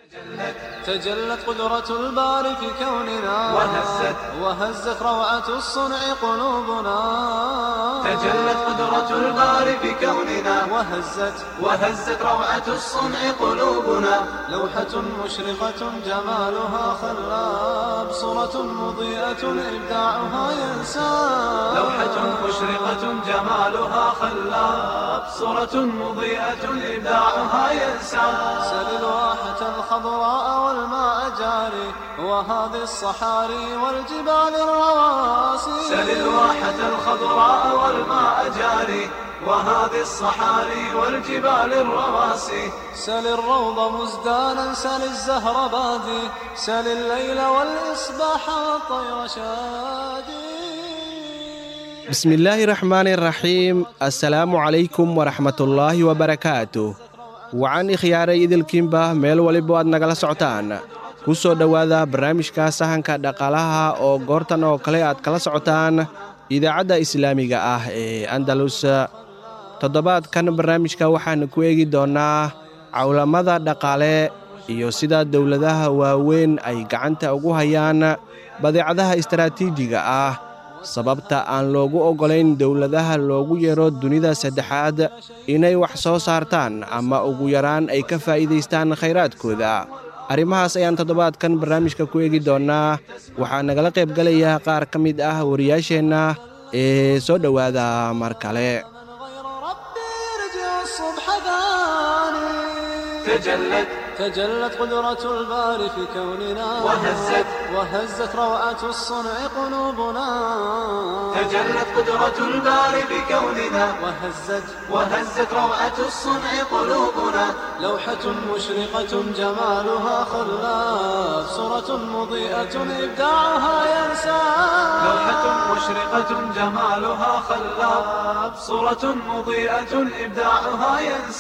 تجلت قدرة الباري في كوننا وهزت وهزت روعة الصنع قلوبنا تجلت قدرة الباري في كوننا وهزت وهزت روعة الصنع قلوبنا لوحة مشرقة جمالها خلاب صورة مضيئة إبداعها ينساب لوحة مشرقة جمالها خلاب صورة مضيئة إبداعها ينسى سل الواحة الخضراء والماء جاري وهذه الصحاري والجبال الرواسي سل الواحة الخضراء والماء جاري وهذه الصحاري والجبال الرواسي سل الروض مزدانا سل الزهر بادي سل الليل والإصباح والطير شادي bismillaahi raxmaani raxiim assalaamu calaykum waraxmatullaahi wabarakaatuh wacan ikhyaaray idilkiinba meel waliba aad nagala socotaan ku soo dhowaada barnaamijka sahanka dhaqaalaha oo goortan oo kale aad kala socotaan idaacadda islaamiga ah ee andalus toddobaadkan barnaamijka waxaanu ku eegi doonnaa cawlamada dhaqaale iyo sida dowladaha waaweyn ay gacanta ugu hayaan badeecadaha istaraatiijiga ah sababta aan loogu oggolayn dowladaha loogu yeero dunida saddexaad inay wax soo saartaan ama ugu yaraan ay ka faa'iidaystaan khayraadkooda arrimahaas ayaan toddobaadkan barnaamijka ku eegi doonnaa waxaa nagala qayb galaya qaar ka mid ah wariyaasheenna ee soo dhowaada mar kale غير ربي يرجع الصبح ثاني تجلت تجلت قدرة الباري في كوننا وهزت وهزت روعة الصنع قلوبنا تجلت قدرة الباري بكوننا وهزت وهزت روعة الصنع قلوبنا لوحة مشرقة جمالها خلاف صورة مضيئة إبداعها ينسى لوحة مشرقة جمالها خلاب صورة مضيئة إبداعها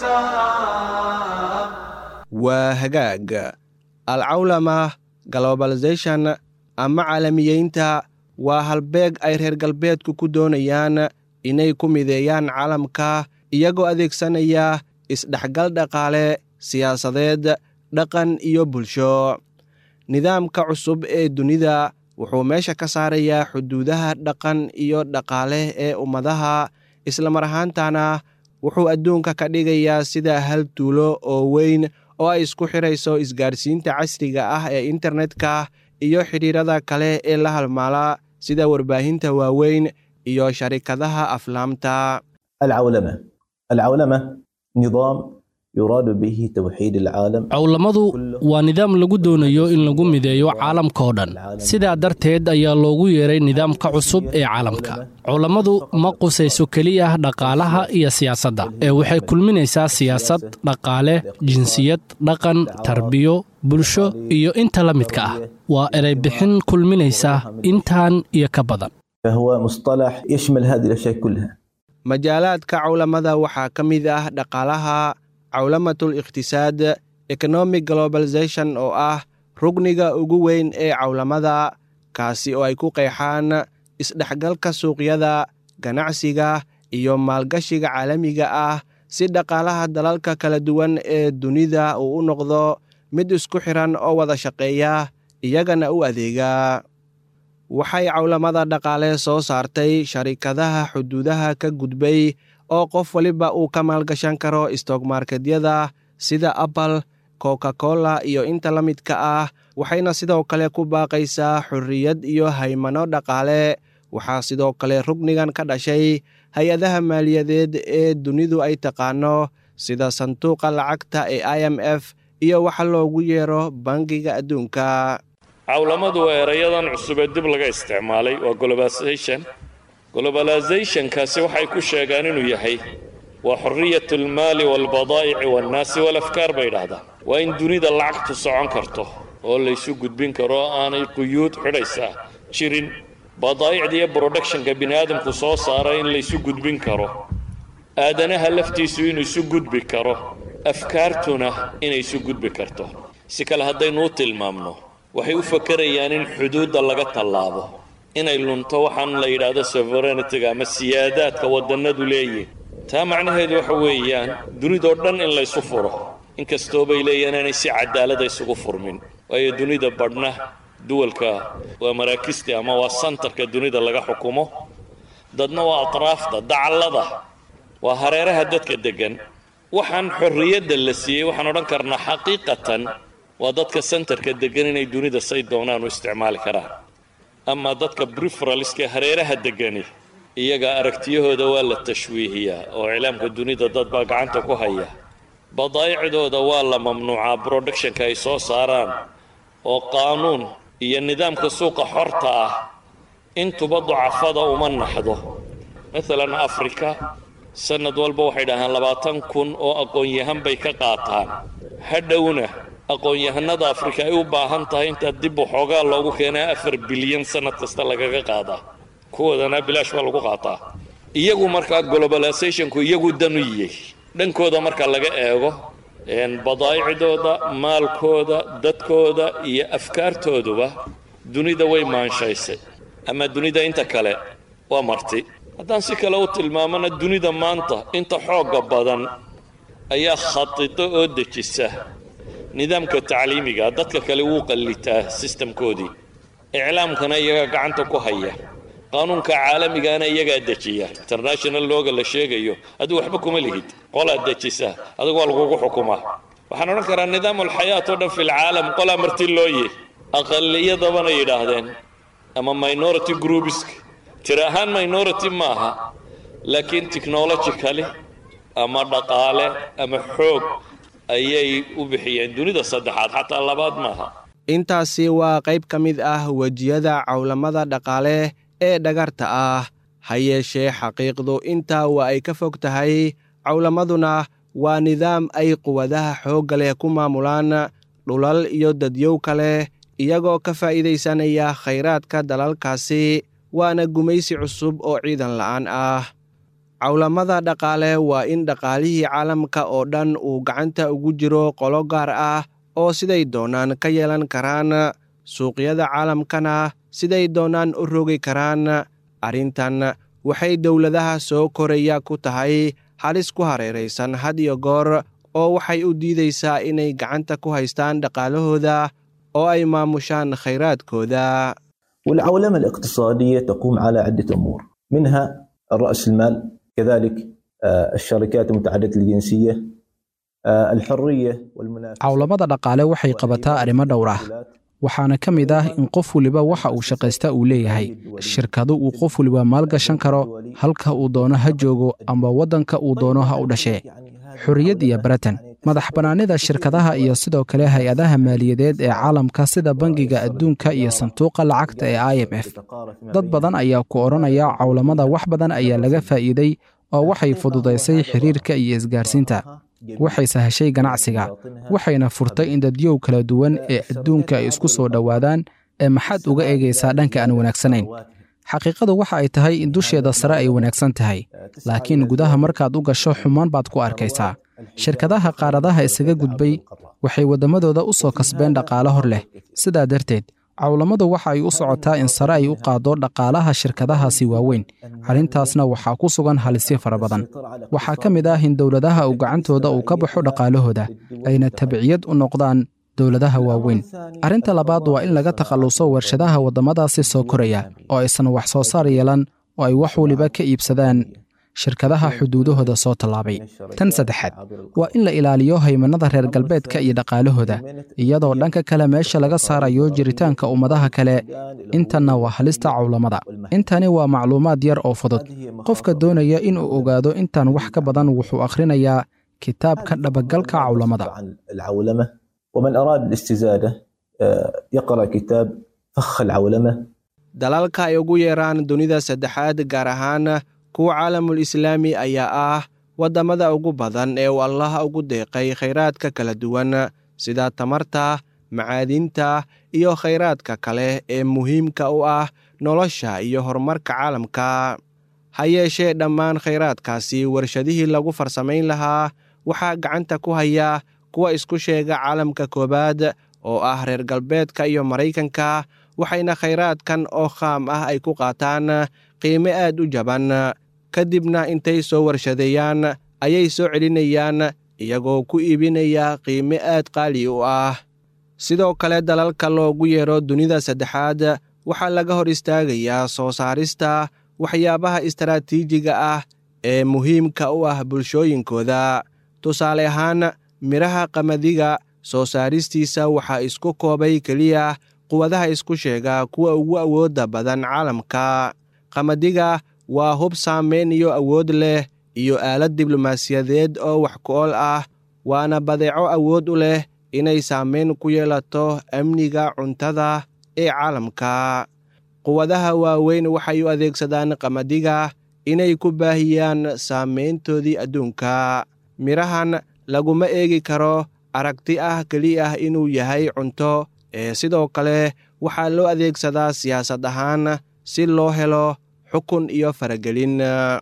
ينساب waa hagaag alcawlama globalization ama caalamiyeynta waa halbeeg ay reer galbeedku ku doonayaan inay ku mideeyaan caalamka iyagoo adeegsanaya isdhexgal dhaqaale siyaasadeed dhaqan iyo bulsho nidaamka cusub ee dunida wuxuu meesha ka saarayaa xuduudaha dhaqan iyo dhaqaale ee ummadaha islamar ahaantana wuxuu adduunka ka dhigayaa sida hal tuulo oo weyn oo ay isku xidhayso isgaarsiinta casriga ah ee internetka iyo xidhiirada kale ee la halmaala sida warbaahinta waaweyn iyo sharikadaha aflaamta العولمة العولمة نظام يراد به توحيد العالم cawlamadu waa nidaam lagu doonayo in lagu mideeyo caalamka oo dhan sidaa darteed ayaa loogu yeeray nidaamka cusub ee caalamka cawlamadu ma qusayso keliya dhaqaalaha iyo siyaasadda ee waxay kulminaysaa siyaasad dhaqaale jinsiyad dhaqan tarbiyo bulsho iyo inta la midka ah waa ereybixin kulminaysa intaan iyo ka badan فهو مصطلح يشمل هذه الأشياء كلها majaalaadka cawlamada waxaa ka mid ah dhaqaalaha cawlamatul iqhtisaad economic globalization oo ah rugniga ugu weyn ee cawlamada kaasi oo ay ku qeexaan isdhexgalka suuqyada ganacsiga iyo maalgashiga caalamiga ah si dhaqaalaha dalalka kala duwan ee dunida uu u noqdo mid isku xiran oo wada shaqeeya iyagana u adeega waxay cawlamada dhaqaale soo saartay sharikadaha xuduudaha ka gudbay oo qof waliba uu ka maalgashan karo stockmarketyada sida apple coca cola iyo inta la midka ah waxayna sidoo kale ku baaqaysaa xorriyad iyo haymano dhaqaale waxaa sidoo kale rugnigan ka dhashay hay-adaha maaliyadeed ee dunidu ay taqaano sida sanduuqa lacagta ee i m f iyo waxa loogu yeero bangiga adduunka cawlamadu waa erayadan cusub ee dib laga isticmaalay waa globalization globalizationkaasi waxay ku sheegaan inuu yahay waa xorriyat almaali waalbadaa'ici waannaasi walafkaar bay idhahdaan waa in dunida lacagtu socon karto oo laysu gudbin karo oo aanay quyuud xidhaysaa jirin badaa'icda iyo productionka bini aadamku soo saara in laysu gudbin karo aadanaha laftiisu inuu isu gudbi karo afkaartuna inay isu gudbi karto si kale haddaynu u tilmaamno waxay u fakerayaan in xuduudda laga tallaabo inay lunto waxaan la yidhaahdo sovereignitiga ama siyaadaadka waddannadu leeyihin taa macnaheedu waxa weeyaan dunidoo dhan in laysu furo inkastoo bay leeyihin inaanay si cadaalada isugu furmin waayo dunida badhna duwalka waa maraakisti ama waa santarka dunida laga xukumo dadna waa atraafta dacallada waa hareeraha dadka deggan waxaan xorriyadda la siiyey waxaan odhan karnaa xaqiiqatan waa dadka santarka deggan inay dunida say doonaan u isticmaali karaan ama dadka briferalska hareeraha deggani iyaga aragtiyahooda waa la tashwiihiyaa oo iclaamka dunida dad baa gacanta ku haya badaa'icdooda waa la mamnuucaa productionka ay soo saaraan oo qaanuun iyo nidaamka suuqa xorta ah intuba ducafada uma naxdo maalan afrika sanad walba waxay dhahaan labaatan kun oo aqoon-yahan bay ka qaataan hadhowna aqoon-yahanada afrika ay u baahan tahay intaa dib waxoogaa loogu keenaa afar bilyan sanad kasta lagaga qaadaa kuwoodana bilaash baa lagu qaataa iyagu markaa globalizationku iyagu danu yiyey dhankooda marka laga eego badaa'icdooda maalkooda dadkooda iyo afkaartooduba dunida way maanshaysay ama dunida inta kale waa marti haddaan si kale u tilmaamana dunida maanta inta xoogga badan ayaa khadido oo dejisa nidaamka tacliimiga dadka kale wuu qallitaa sistamkoodii iclaamkana iyagaa gacanta ku haya qaanuunka caalamigaana iyagaa dejiya international looga la sheegayo adigu waxba kuma lihid qolaa dejisa adigu waa lagugu xukumaa waxaan odhan karaa nidaam alxayaat oo dhan fi lcaalam qolaa marti looye aqaliyadabana yidhaahdeen ama minority groupisk tiri ahaan minority maaha laakiin technologically ama dhaqaale ama xoog ayay u bixiyeen dunida saddexaad xataa labaad maaha intaasi waa qayb ka mid ah wejiyada cawlamada dhaqaale ee dhagarta ah ha yeeshee xaqiiqdu intaa waa ay ka fog tahay cawlamaduna waa nidaam ay quwadaha xoogga leh ku maamulaan dhulal iyo dadyow kale iyagoo ka faa'iidaysanaya khayraadka dalalkaasi waana gumaysi cusub oo ciidan la'aan ah cawlamada dhaqaale waa in dhaqaalihii caalamka oo dhan uu gacanta ugu jiro qolo gaar ah oo siday doonaan ka yeelan karaan suuqyada caalamkana siday doonaan u rogi karaan arrintan waxay dowladaha soo koraya ku tahay halis ku hareeraysan had iyo goor oo waxay u diidaysaa inay gacanta ku haystaan dhaqaalahooda oo ay maamushaan khayraadkooda والعولمة الاقتصادية تقوم على عدة أمور منها رأس المال كذلك الشركات المتعددة الجنسية الحرية والمنافسة cawlamada dhaqaale waxay qabataa arrimo dhowr ah waxaana ka mid ah in qof waliba waxa uu shaqaysta uu leeyahay shirkadu uu qof waliba maalgashan karo halka uu doono ha joogo amba waddanka uu doono ha u dhashee xorriyad iyo baratan madax bannaanida shirkadaha iyo sidoo kale hay-adaha maaliyadeed ee caalamka sida bangiga adduunka iyo sanduuqa lacagta ee i m f dad badan ayaa ku odhanaya cawlamada wax badan ayaa laga faa'iiday oo waxay fududaysay xiriirka iyo isgaarsiinta waxay sahashay ganacsiga waxayna furtay in dadyow kala duwan ee adduunka ay isku soo dhowaadaan ee maxaad uga eegaysaa dhanka aan wanaagsanayn xaqiiqadu waxa ay tahay in dusheeda sare ay wanaagsan tahay laakiin gudaha markaad u gasho xumaan baad ku arkaysaa shirkadaha qaaradaha isaga gudbay waxay waddamadooda u soo kasbeen dhaqaale hor leh sidaa darteed cawlamadu waxa ay u socotaa in sare ay u qaaddo dhaqaalaha shirkadahaasi waaweyn arrintaasna waxaa ku sugan halisyo fara badan waxaa ka mid ah in dowladaha uu gacantooda uu ka baxo dhaqaalahooda ayna tabciyad u noqdaan dowladaha waaweyn arrinta labaad waa in laga takhalluso warshadaha waddamadaasi soo koraya oo aysan wax soo saar yeelan oo ay wax waliba ka iibsadaan shirkadaha xuduudahooda soo tallaabay tan saddexaad waa in la ilaaliyo haymannada reer galbeedka iyo dhaqaalahooda iyadoo dhanka kale meesha laga saarayo jiritaanka ummadaha kale intanna waa halista cawlamada intani waa macluumaad yar oo fudud qofka doonaya inuu ogaado intan wax ka badan wuxuu akhrinayaa kitaabka dhabagalka cawlamada العولمة ومن أراد الاستزادة يقرأ كتاب فخ العولمة dalalka ay ugu yeeraan dunida saddexaad gaar ahaan kuwa caalamul islaami ayaa ah waddamada ugu badan ee uu allaha ugu deeqay khayraadka kala duwan sida tamarta macaadinta iyo khayraadka kale ee muhiimka u ah nolosha iyo horumarka caalamka ha yeeshee dhammaan khayraadkaasi warshadihii lagu farsamayn lahaa waxaa gacanta ku haya kuwa isku sheega caalamka koowaad oo ah reer galbeedka iyo maraykanka waxayna khayraadkan oo khaam ah ay ku qaataan qiime aad u jaban kadibna intay soo warshadeeyaan ayay soo celinayaan iyagoo ku iibinaya qiime aad qaali u ah sidoo kale dalalka loogu yeero dunida saddexaad waxaa laga hor istaagayaa soo saarista waxyaabaha istaraatiijiga ah ee muhiimka u ah bulshooyinkooda tusaale ahaan midhaha qamadiga soo saaristiisa waxaa isku koobay keliya quwadaha isku sheega kuwa ugu awoodda badan caalamka qamadiga waa hub saameyn iyo awood leh iyo aalad diblomaasiyadeed oo wax ku-ool ah waana badeeco awood u leh inay saameyn ku yeelato amniga cuntada ee caalamka quwadaha waaweyn waxay u adeegsadaan qamadiga inay ku baahiyaan saameyntoodii adduunka midhahan laguma eegi karo aragti ah keli ah inuu yahay cunto ee sidoo kale waxaa loo adeegsadaa siyaasad ahaan si loo helo xukun iyo faragelin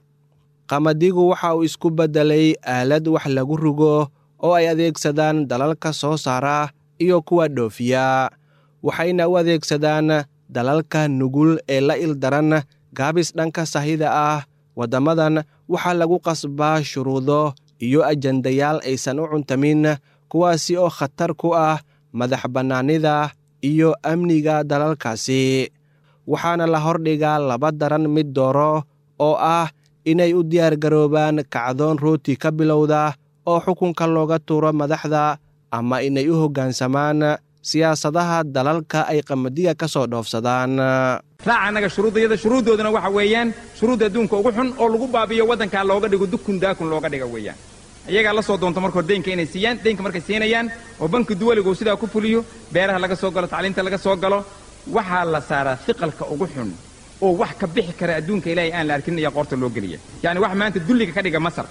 qamadigu waxa uu isku beddelay aalad wax lagu rugo oo ay adeegsadaan dalalka soo saara iyo kuwa dhoofiya waxayna u adeegsadaan dalalka nugul ee la ildaran gaabis dhanka sahida ah waddamadan waxaa lagu qasbaa shuruudo iyo ajandayaal aysan u cuntamin kuwaasi oo khatar ku ah madax bannaanida iyo amniga dalalkaasi waxaana la hordhigaa laba daran mid dooro oo ah inay u diyaargaroobaan kacdoon rooti ka bilowda oo xukunka looga tuuro madaxda ama inay u hoggaansamaan siyaasadaha dalalka ay qamadiga ka soo dhoofsadaan raaca annaga shuruuddayada shuruuddooduna waxa weeyaan shuruudda adduunka ugu xun oo lagu baabiyo waddankaa looga dhigo dukun daakun looga dhiga weeyaan iyagaa la soo doonto marka hore deynka inay siiyaan deynka markay siinayaan oo banki duwaligu sidaa ku fuliyo beeraha laga soo galo tacliinta laga soo galo waxaa la saaraa fiqalka ugu xun oo wax ka bixi kara adduunka ilaahay aan la arkin ayaa qoorta loo geliya yacni wax maanta dulliga ka dhiga masar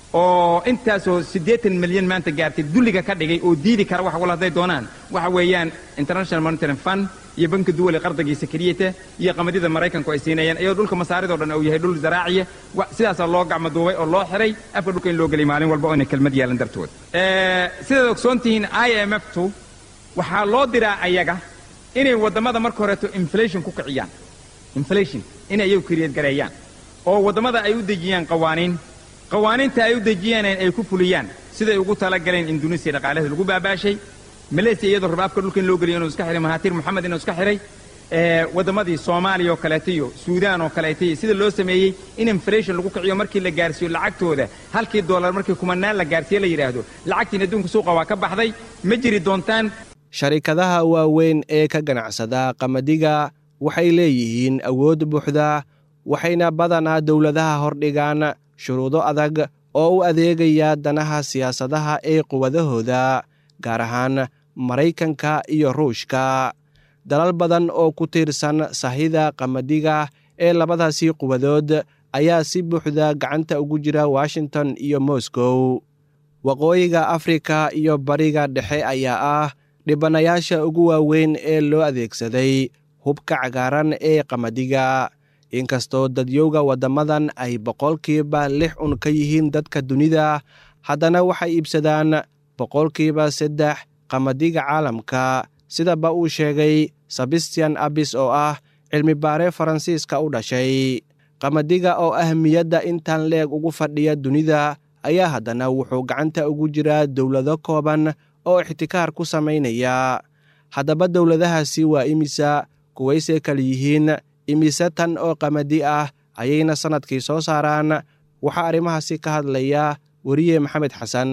oo intaasoo siddeetan milyan maanta gaartay dulliga ka dhigay oo diidi kara wax wal hadday doonaan waxa weeyaan international monitoring fund iyo banki duwali qardagiisa keliyata iyo qamadida maraykanku ay siinayaan iyadoo dhulka masaaridoo dhan uu yahay dhul zaraaciya sidaasaa loo gacmo duubay oo loo xiray afka dhulka in loo geliy maalin walba oo inay kelmad yeelan dartood sidaad ogsoon tihiin i m f tu waxaa loo diraa ayaga inay waddamada marka horeeto inflation ku kiciyaan inflation inay iyagu kriyad gareeyaan oo waddamada ay u dejiyaan qawaaniin qawaaniinta ay u dejiyaan ay ku fuliyaan siday ugu talagaleen induneisiya dhaqaalaheeda lagu baabaashay malaysia iyadoo raba afka dhulka in loo geliyo inuu iska xihay mahaatiir moxamed inuu iska xihay waddamadii soomaaliya oo kaleeta iyo suudaan oo kaleeta iyo sida loo sameeyey in inflation lagu kiciyo markii la gaarsiiyo lacagtooda halkii dollar markii kumanaan la gaarsiiye la yidhaahdo lacagtiin adduunka suuqa waa ka baxday ma jiri doontaan sharikadaha waaweyn ee ka ganacsada qamadiga waxay leeyihiin awood buuxda waxayna badanaa dowladaha hordhigaan shuruudo adag oo u adeegaya danaha siyaasadaha ee quwadahooda gaar ahaan maraykanka iyo ruushka dalal badan oo ku tiirsan sahida qamadiga ee labadaasii quwadood ayaa si buuxda gacanta ugu jira washington iyo moscow waqooyiga afrika iyo bariga dhexe ayaa ah dhibanayaasha ugu waaweyn ee loo adeegsaday hubka cagaaran ee qamadiga inkastoo dadyowga waddamadan ay boqolkiiba lix un ka yihiin dadka dunida haddana waxay iibsadaan boqolkiiba saddex qamadiga caalamka sidaba uu sheegay sebastian abis oo ah cilmibaare faransiiska u dhashay qamadiga oo ahmiyadda intan leeg ugu fadhiya dunida ayaa haddana wuxuu gacanta ugu jiraa dowlado kooban oo ixtikaar ku samaynaya haddaba dowladahaasi waa imisa kuwaysay kala yihiin imise tan oo qamadi ah ayayna sannadkii soo saaraan waxaa arrimahaasi ka hadlaya weriye maxamed xasan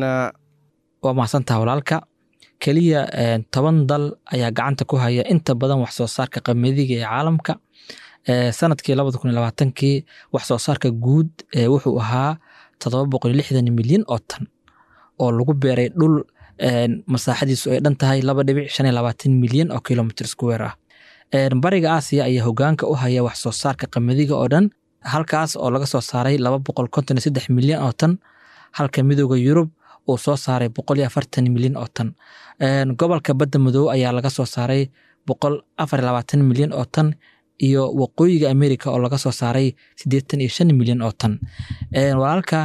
waa mahadsantaha walaalka keliya toban dal ayaa gacanta ku haya inta badan wax soo saarka qamadiga ee caalamka sanadkii labada kun iyo labaatankii wax soo saarka guud wuxuu ahaa toddoba boqol iyo lixdan milyan oo tan oo lagu beeray dhul masaaxadiisu ay dhan tahay laba dhibic shan iyo labaatan milyan oo kilomitr square ah bariga aasiya ayaa hogaanka u haya wax soo saarka qamadiga oo dhan halkaas oo laga soo saaray laba boqol konton iyo saddex milyan oo tan halka midooda yurub uu soo saaray boqol iyo afartan milyan oo tan gobolka badda madoobe ayaa laga soo saaray boqol afar iyo labaatan milyan oo tan iyo waqooyiga america oo laga soo saaray siddeetan iyo shan milyan oo tan walaalka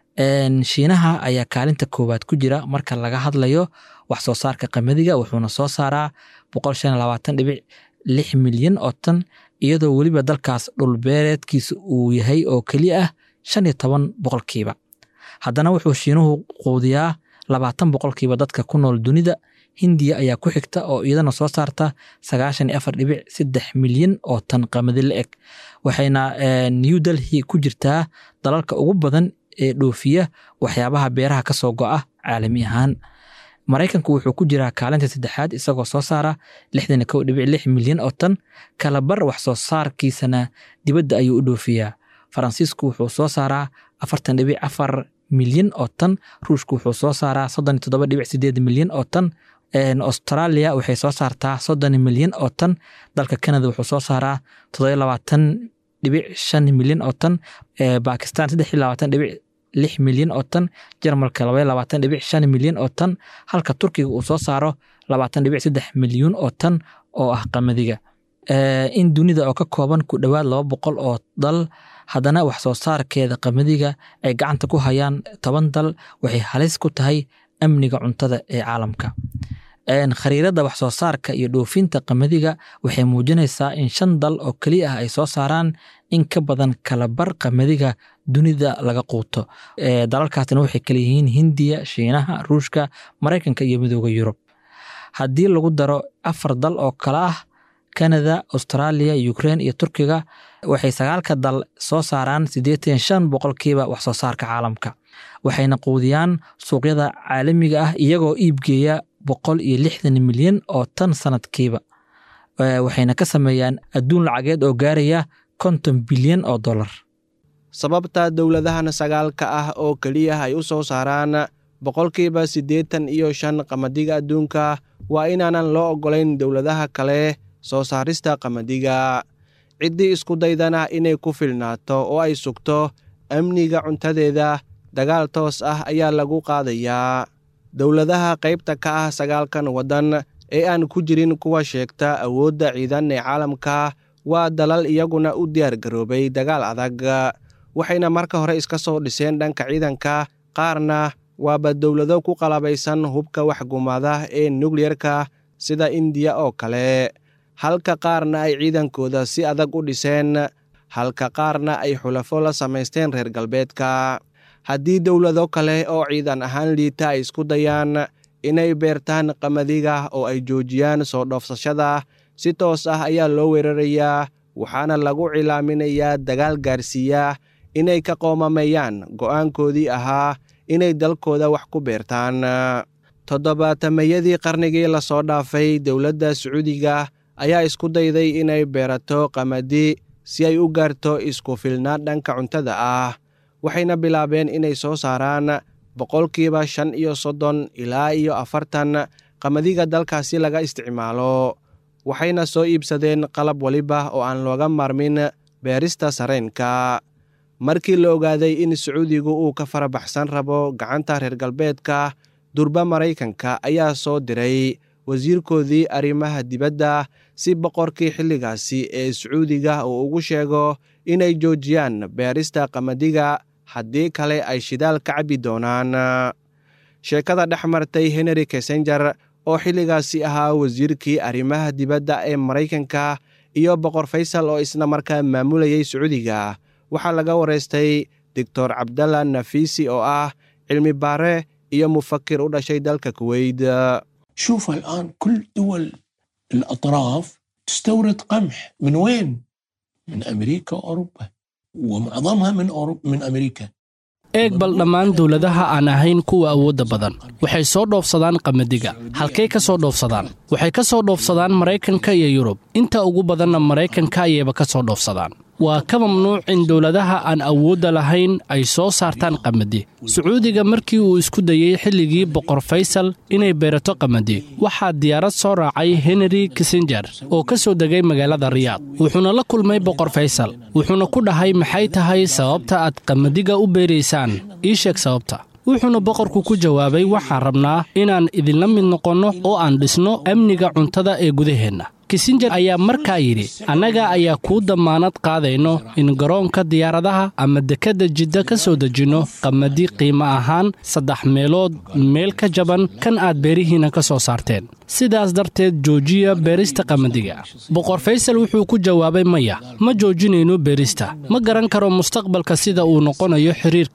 shiinaha ayaa kaalinta koowaad ku jira marka laga hadlayo wax soo saarka qamadiga wuxuuna soo saaraa boqol shan iyo labaatan dhibic lix milyan oo tan iyadoo weliba dalkaas dhulbeereedkiisa uu yahay oo keliya ah shan iyo toban boqolkiiba haddana wuxuu shiinuhu quudiyaa labaatan boqolkiiba dadka ku nool dunida hindiya ayaa ku xigta oo iyadana soo saarta sagaashan iyo afar dhibic saddex milyan oo tan qamadi la eg waxayna new delhi ku jirtaa dalalka ugu badan ee dhoofiya waxyaabaha beeraha ka soo go'a caalami ahaan maraykanku wuxuu ku jiraa kaalinta saddexaad isagoo soo saara lixdan iyo kow dhibic lix milyan oo tan kalabar wax soo saarkiisana dibadda ayuu u dhoofiyaa faransiisku wuxuu soo saaraa afartan dhibic afar milyan oo tan ruushku wuxuu soo saaraa soddon iyo toddoba dhibic sideed milyan oo tan australia waxay soo saartaa soddon milyan oo tan dalka canada wuxuu soo saaraa toddoba labaatan dhibic shan milyan oo tan bakistan saddex iyo labaatan dhibic lix milyan oo tan jarmalka labaya labaatan dhibic shan milyan oo tan halka turkiga uu soo saaro labaatan dhibic saddex milyuun oo tan oo ah qamadiga in dunida oo ka kooban ku dhowaad laba boqol oo dal haddana wax soo saarkeeda qamadiga ay gacanta ku hayaan toban dal waxay halis ku tahay amniga cuntada ee caalamka khariirada wax soo saarka iyo dhoofinta qamadiga waxay muujinaysaa in shan dal oo keliya ah ay soo saaraan in ka badan kalabar qamadiga dunida laga quuto dalalkaasna waxay kala yihiin hindiya shiinaha ruushka maraykanka iyo midooda yurub haddii lagu daro afar dal oo kale ah canada australia ukrain iyo turkiga waxay sagaalka dal soo saaraan siddeetan shan boqolkiiba wax soo saarka caalamka waxayna quudiyaan suuqyada caalamiga ah iyagoo iibgeeya boqol iyo lixdan milyan oo tan sanadkiiba waxayna ka sameeyaan adduun lacageed oo gaaraya konton bilyan oo dollar sababta dowladahan sagaalka ah oo keliya ay u soo saaraan boqolkiiba siddeetan iyo shan qamadiga adduunka waa inaanan loo oggolayn dowladaha kale soo saarista qamadiga ciddii isku daydana inay ku filnaato oo ay sugto amniga cuntadeeda dagaal toos ah ayaa lagu qaadayaa dowladaha qaybta ka ah sagaalkan waddan ee aan ku jirin kuwa sheegta awoodda ciidan ee caalamka waa dalal iyaguna u diyaargaroobay dagaal adag waxayna marka hore iska soo dhiseen dhanka ciidanka qaarna waaba dowlado ku qalabaysan hubka waxgumaada ee nukliyerka sida indiya oo kale halka qaarna ay ciidankooda si adag u dhiseen halka qaarna ay xulafo la samaysteen reer galbeedka haddii dowlado kale oo ciidan ahaan liita ay isku dayaan inay beertaan qamadiga oo ay joojiyaan soo dhoofsashada si toos ah ayaa loo weerarayaa waxaana lagu cilaaminayaa dagaal gaarsiiya inay ka qoomameeyaan go'aankoodii ahaa inay dalkooda wax ku beertaan toddobaatameyadii qarnigii lasoo dhaafay dowladda sacuudiga ayaa isku dayday inay beerato qamadi si ay u gaarto isku filnaan dhanka cuntada ah waxayna bilaabeen inay soo saaraan boqolkiiba shan iyo soddon ilaa iyo afartan qamadiga dalkaasi laga isticmaalo waxayna soo iibsadeen qalab waliba oo aan looga maarmin beerista sareenka markii la ogaaday in sacuudigu uu ka farabaxsan rabo gacanta reer galbeedka durba maraykanka ayaa soo diray wasiirkoodii arrimaha dibadda si boqorkii xilligaasi ee sacuudiga uu ugu sheego inay joojiyaan beerista qamadiga haddii kale ay shidaal ka cabbi doonaan sheekada dhex martay henry kessenger oo xilligaasi ahaa wasiirkii arrimaha dibadda ee maraykanka iyo boqor faysal oo isna markaa maamulayay sacuudiga waxaa laga waraystay doctor cabdalla nafiisi oo ah cilmi baare iyo mufakir u dhashay dalka kuweyt شوف الآن كل دول الأطراف تستورد قمح من وين؟ من أمريكا وأوروبا ومعظمها من أوروبا من أمريكا eeg bal dhammaan dowladaha aan ahayn kuwa awoodda badan waxay soo dhoofsadaan qamadiga halkay ka soo dhoofsadaan waxay ka soo dhoofsadaan maraykanka iyo yurub inta ugu badanna maraykanka ayayba ka soo dhoofsadaan waa ka mamnuuc in dowladaha aan awoodda lahayn ay soo saartaan qamadi sacuudiga markii uu isku dayey xilligii boqor faysal inay beerato qamadi waxaa diyaarad soo raacay henry kissenger oo ka soo degay magaalada riyaad wuxuuna la kulmay boqor faysal wuxuuna ku dhahay maxay tahay sababta aad qamadiga u beeraysaan ii sheeg sababta wuxuuna boqorku ku jawaabay waxaan rabnaa inaan idinla mid noqonno oo aan dhisno amniga cuntada ee gudaheenna kisinjer ayaa markaa yidhi annaga ayaa kuu dammaanad qaadayno in garoonka diyaaradaha ama dekedda jidda ka soo dejinno qamadi qiimo ahaan saddex meelood meel ka jaban kan aad beerihiinna ka soo saarteen sidaas darteed joojiya beerista qamadiga boqor faysal wuxuu ku jawaabay maya ma joojinayno beerista ma garan karo mustaqbalka sida uu noqonayo xiriirkeenna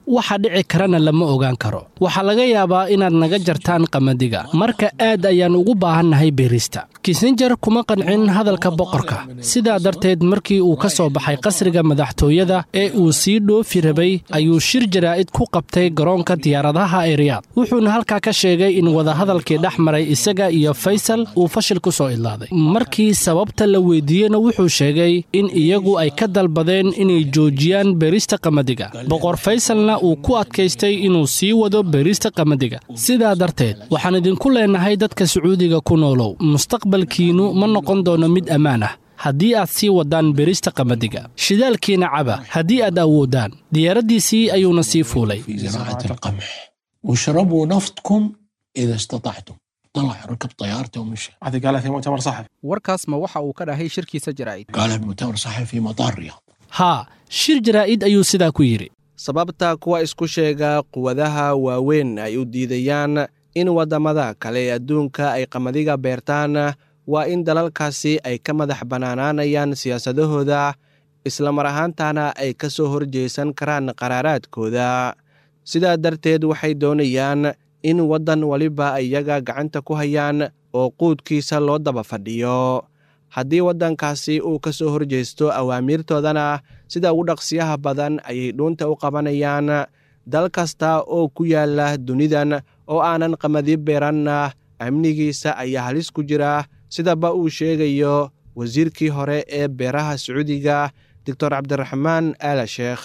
waxa dhici karana lama ogaan karo waxaa laga yaabaa inaad naga jartaan qamadiga marka aad ayaan ugu baahannahay beerista kisinjer kuma qancin hadalka boqorka sidaa darteed markii uu ka soo baxay qasriga madaxtooyada ee uu sii dhoofi rabay ayuu shir jaraa'id ku qabtay garoonka diyaaradaha ee riyaad wuxuuna halkaa ka sheegay in wadahadalkii dhex maray isaga iyo faysal uu fashil ku soo idlaaday markii sababta la weydiiyeyna wuxuu sheegay in iyagu ay ka dalbadeen inay joojiyaan beerista qamadiga boqor faysalna uu ku adkaystay inuu sii wado beerista qamadiga sidaa darteed waxaan idinku leenahay dadka sacuudiga ku noolow mustaqbalkiinnu ma noqon doono mid ammaan ah haddii aad sii waddaan beerista qamadiga shidaalkiina caba haddii aad awoodaan diyaaraddiisii ayuuna sii fuulay في زراعة القمح واشربوا نفطكم إذا استطعتم طلع ركب طيارته ومشى هذا قالها في مؤتمر صحفي warkaas ma waxa uu ka dhahay shirkiisa jaraa'id قالها بمؤتمر صحفي في مطار الرياض haa shir jaraa'id ayuu sidaa ku yidhi sababta kuwa isku sheega quwadaha waaweyn ay u diidayaan in waddamada kale ee adduunka ay qamadiga beertaan waa in dalalkaasi ay ka madax bannaanaanayaan siyaasadahooda islamar ahaantana ay ka soo horjeesan karaan qaraaraadkooda sidaa darteed waxay doonayaan in waddan waliba iyaga gacanta ku hayaan oo quudkiisa loo daba fadhiyo haddii waddankaasi uu ka soo horjeesto awaamiirtoodana sida ugu dhaqsiyaha badan ayay dhuunta u qabanayaan dal kasta oo ku yaala dunidan oo aanan qamadi beeranna amnigiisa ayaa halis ku jira sidaba uu sheegayo wasiirkii hore ee beeraha sacuudiga doctor cabdiraxmaan aala sheekh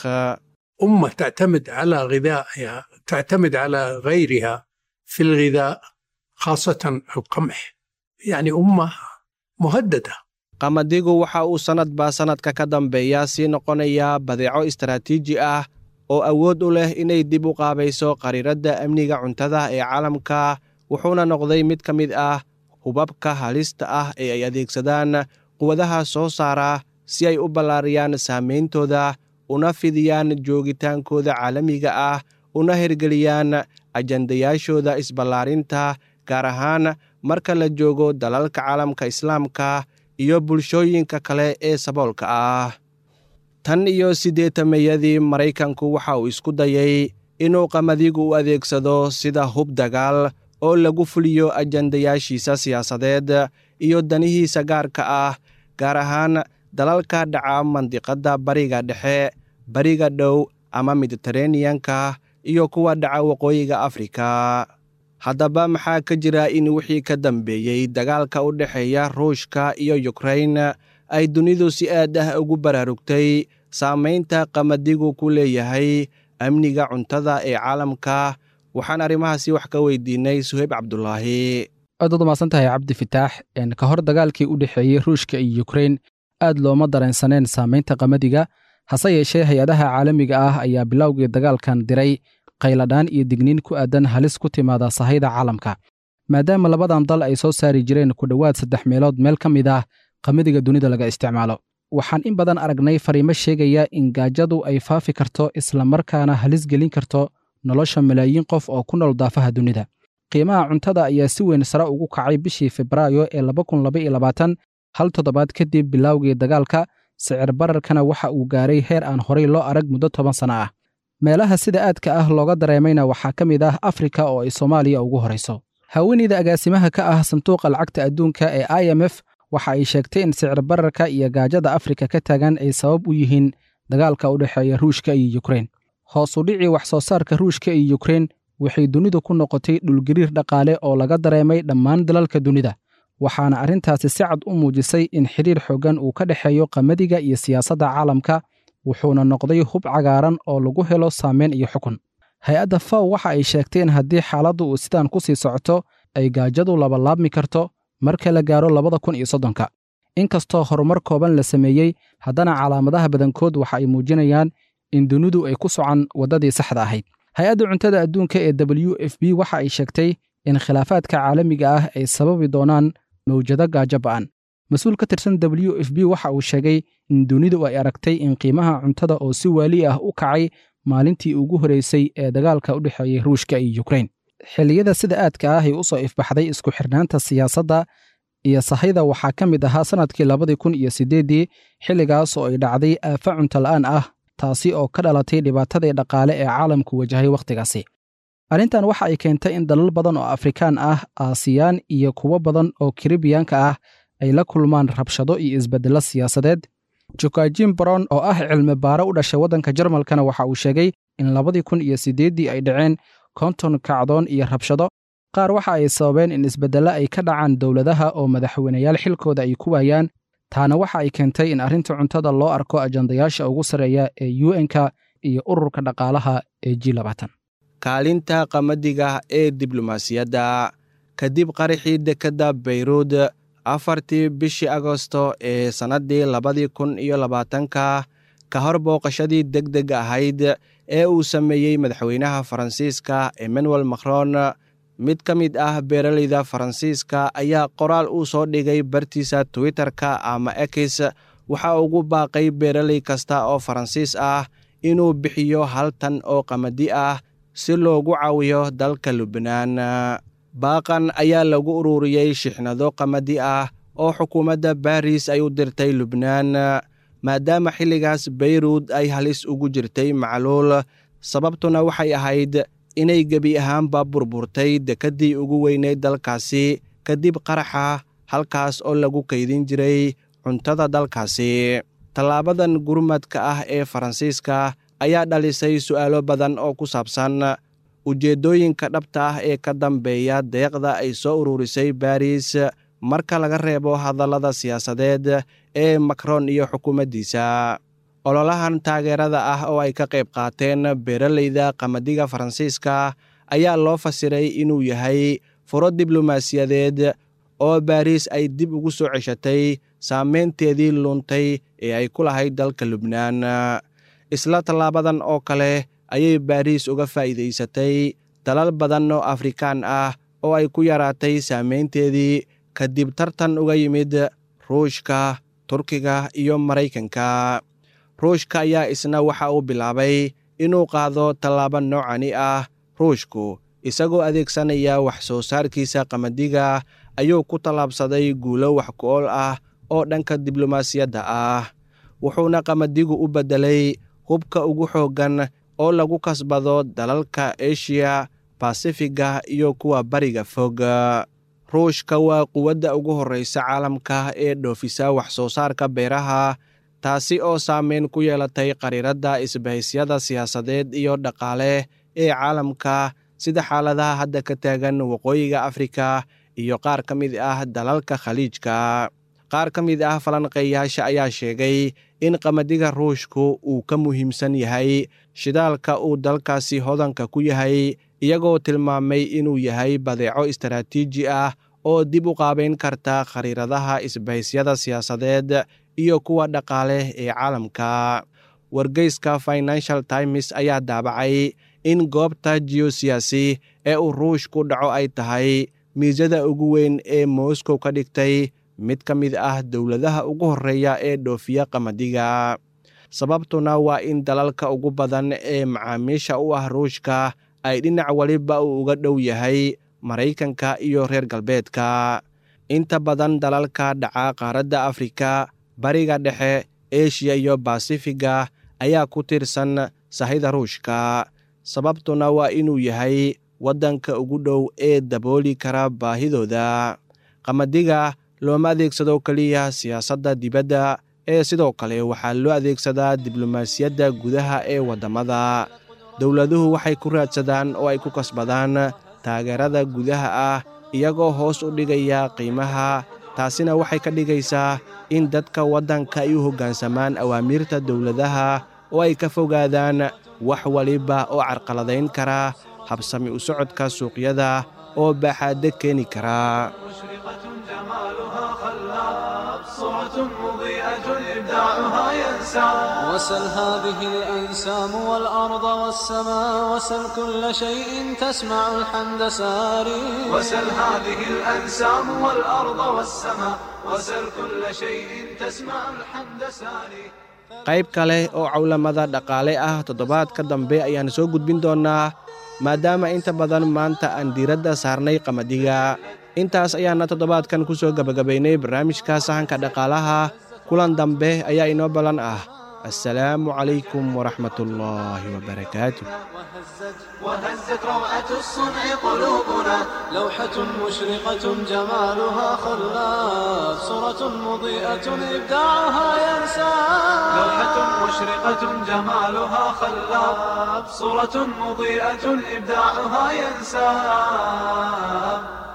أمة تعتمد على غذائها تعتمد على غيرها في الغذاء خاصة القمح يعني أمة مهددة qamadigu waxa uu sannadba sannadka ka dambeeya sii noqonayaa badeeco istaraatiiji ah oo awood u leh inay dib u qaabayso qariiradda amniga cuntada ee caalamka wuxuuna noqday mid ka mid ah hubabka halista ah ee ay adeegsadaan quwadaha soo saara si ay u ballaariyaan saameyntooda una fidiyaan joogitaankooda caalamiga ah una hirgeliyaan ajandayaashooda isballaarinta gaar ahaan marka la joogo dalalka caalamka islaamka iyo bulshooyinka kale ee saboolka ah tan iyo siddeetamayadii maraykanku waxa uu isku dayay inuu qamadigu u adeegsado sida hub dagaal oo lagu fuliyo ajandayaashiisa siyaasadeed iyo danihiisa gaarka ah gaar ahaan dalalka dhaca mandiqadda bariga dhexe bariga dhow ama mediteraneyanka iyo kuwa dhaca waqooyiga afrika haddaba maxaa ka jira in wixii ka dambeeyey dagaalka u dhexeeya ruushka iyo yukrain ay dunidu si aad ah ugu baraarugtay saamaynta qamadigu ku leeyahay amniga cuntada ee caalamka waxaan arrimahaasi wax ka weydiinay suheyb cabdulaahi aad waad umaasan tahay cabdi fitaax ka hor dagaalkii u dhexeeyey ruushka iyo yukrain aad looma dareensaneen saamaynta qamadiga hase yeeshee hay-adaha caalamiga ah ayaa bilowgii dagaalkan diray qayladhaan iyo digniin ku aadan halis ku timaada sahayda caalamka maadaama labadan dal ay soo saari jireen ku dhowaad saddex meelood meel ka mid ah qamadiga dunida laga isticmaalo waxaan in badan aragnay fariimo sheegaya in gaajadu ay faafi karto islamarkaana halis gelin karto nolosha malaayiin qof oo ku nool daafaha dunida qiimaha cuntada ayaa si weyn sare ugu kacay bishii febraayo ee hal toddobaad kadib bilowgii dagaalka sicir bararkana waxa uu gaaray heer aan horay loo arag muddo toban sana ah meelaha sida aadka ah looga dareemayna waxaa ka mid ah afrika oo ay soomaaliya ugu horayso haweeneyda agaasimaha ka ah sanduuqa lacagta adduunka ee i m f waxa ay sheegtay in sicir bararka iyo gaajada afrika ka taagan ay sabab u yihiin dagaalka u dhexeeya ruushka iyo yukrain hoos u dhicii wax soo saarka ruushka iyo yukrain waxay dunidu ku noqotay dhulgariir dhaqaale oo laga dareemay dhammaan dalalka dunida waxaana arrintaasi si cad u muujisay in xidhiir xooggan uu ka dhexeeyo qamadiga iyo siyaasadda caalamka wuxuuna noqday hub cagaaran oo lagu helo saameyn iyo xukun hay-adda faw waxa ay sheegtay in haddii xaaladdu uu sidaan ku sii socoto ay gaajadu labalaabmi karto marka la gaaro labada kun iyo soddonka inkastoo horumar kooban la sameeyey haddana calaamadaha badankood waxa ay muujinayaan in dunidu ay ku socan waddadii saxda ahayd hay-adda cuntada adduunka ee w f b waxa ay sheegtay in khilaafaadka caalamiga ah ay sababi doonaan mawjado gaajo ba'an mas-uul ka tirsan w f b waxa uu sheegay in dunidu ay aragtay in qiimaha cuntada oo si waali ah u kacay maalintii ugu horreysay ee dagaalka u dhexeeyey ruushka iyo yukrain xilliyada sida aadka ah ay u soo ifbaxday isku xirnaanta siyaasadda iyo sahayda waxaa ka mid ahaa sannadkii labadii kun iyo siddeeddii xilligaas oo ay dhacday aafa cunto la'aan ah taasi oo ka dhalatay dhibaatadii dhaqaale ee caalamku wajahay wakhtigaasi arrintan waxa ay keentay in dalal badan oo afrikaan ah aasiyaan iyo kuwo badan oo karibiyaanka ah ay la kulmaan rabshado iyo isbeddello siyaasadeed jokajin brown oo ah cilmi baare u dhashay waddanka jarmalkana waxa uu sheegay in labadii kun iyo siddeeddii ay dhaceen konton kacdoon iyo rabshado qaar waxa ay sababeen in isbeddello ay ka dhacaan dowladaha oo madaxweyneyaal xilkooda ay ku waayaan taana waxa ay keentay in arrinta cuntada loo arko ajandayaasha ugu sarreeya ee u n-ka iyo ururka dhaqaalaha ee g labaatan kaalinta qamadiga ee diblomaasiyadda kadib qaraxii dekedda bayruud afartii bishii agosto ee sannaddii labadii kun iyo labaatanka ka hor booqashadii deg deg ahayd ee uu sameeyey madaxweynaha faransiiska emmanuel macron mid ka mid ah beeraleyda faransiiska ayaa qoraal uu soo dhigay bartiisa twitter-ka ama ekis waxa ugu baaqay beeraley kasta oo faransiis ah inuu bixiyo hal tan oo qamadi ah si loogu caawiyo dalka lubnaan baaqan ayaa lagu ururiyey shixnado qamadi ah oo xukuumadda baris ay u dirtay lubnaan maadaama xilligaas bayruud ay halis ugu jirtay macluul sababtuna waxay ahayd inay gebi ahaanba burburtay dekeddii ugu weyneyd dalkaasi kadib qaraxa halkaas oo lagu kaydin jiray cuntada dalkaasi tallaabadan gurmadka ah ee faransiiska ayaa dhalisay su'aalo badan oo ku saabsan ujeeddooyinka dhabta ah ee ka dambeeya deeqda ay soo ururisay baris marka laga reebo hadallada siyaasadeed ee macron iyo xukuumaddiisa ololahan taageerada ah oo ay ka qayb qaateen beeraleyda qamadiga faransiiska ayaa loo fasiray inuu yahay furo diblomaasiyadeed oo baris ay dib ugu soo ceshatay saameynteedii luntay ee ay ku lahayd dalka lubnaan isla tallaabadan oo kale ayay baris uga faa'iidaysatay dalal badan oo afrikaan ah oo ay ku yaraatay saameynteedii kadib tartan uga yimid ruushka turkiga iyo maraykanka ruushka ayaa isna waxa uu bilaabay inuu qaado tallaabo noocani ah ruushku isagoo adeegsanaya wax soo saarkiisa qamadiga ayuu ku tallaabsaday guulo wax ku-ool ah oo dhanka diblomaasiyadda ah wuxuuna qamadigu u beddelay hubka ugu xooggan oo lagu kasbado dalalka eshiya basifiga iyo kuwa bariga fog ruushka waa quwadda ugu horreysa caalamka ee dhoofisa wax soo saarka beeraha taasi oo saameyn ku yeelatay qariiradda isbahisyada siyaasadeed iyo dhaqaale ee caalamka sida xaaladaha hadda ka taagan waqooyiga afrika iyo qaar ka mid ah dalalka khaliijka qaar ka mid ah falanqeeyaasha ayaa sheegay in qamadiga ruushku uu ka muhiimsan yahay shidaalka uu dalkaasi hodanka ku yahay iyagoo tilmaamay inuu yahay badeeco istaraatiiji ah oo dib u qaabayn karta khariiradaha isbahisyada siyaasadeed iyo kuwa dhaqaale ee caalamka wargeyska financial times ayaa daabacay in goobta jiyosiyaasi ee uu ruushku dhaco ay tahay miisada ugu weyn ee moscow ka dhigtay mid ka mid ah dowladaha ugu horreeya ee dhoofiya qamadiga sababtuna waa in dalalka ugu badan ee macaamiisha u ah ruushka ay dhinac weliba uu uga dhow yahay maraykanka iyo reer galbeedka inta badan dalalka dhaca qaaradda afrika bariga dhexe eshiya iyo basifiga ayaa ku tiirsan sahayda ruushka sababtuna waa inuu yahay waddanka ugu dhow ee dabooli kara baahidooda qamadiga looma adeegsado keliya siyaasadda dibadda ee sidoo kale waxaa loo adeegsadaa diblomaasiyadda gudaha ee waddamada dowladuhu waxay ku raadsadaan oo ay ku kasbadaan taageerada gudaha ah iyagoo hoos u dhigaya qiimaha taasina waxay ka dhigaysaa in dadka waddanka ay u hoggaansamaan awaamiirta dowladaha oo ay ka fogaadaan wax waliba oo carqaladayn kara habsami u socodka suuqyada oo baaxaadda keeni kara وسل هذه الأنسام والأرض والسماء وسل كل شيء تسمع الحمد ساري وسل هذه الأنسام والأرض والسماء وسل كل شيء تسمع الحمد ساري qayb kale oo cawlamada dhaqaale ah toddobaadka dambe ayaan soo gudbin doonnaa maadaama inta badan maanta aan diiradda saarnay qamadiga intaas ayaana toddobaadkan ku soo gebagabaynay barnaamijka sahanka dhaqaalaha kulan dambe ayaa inoo ballan ah assalaamu calaykum waraxmat ullaahi wabarakaatu وهزت روعة الصنع قلوبنا لوحة مشرقة جمالها خلاف صورة مضيئة إبداعها ينسى لوحة مشرقة جمالها خلاف صورة مضيئة إبداعها ينسى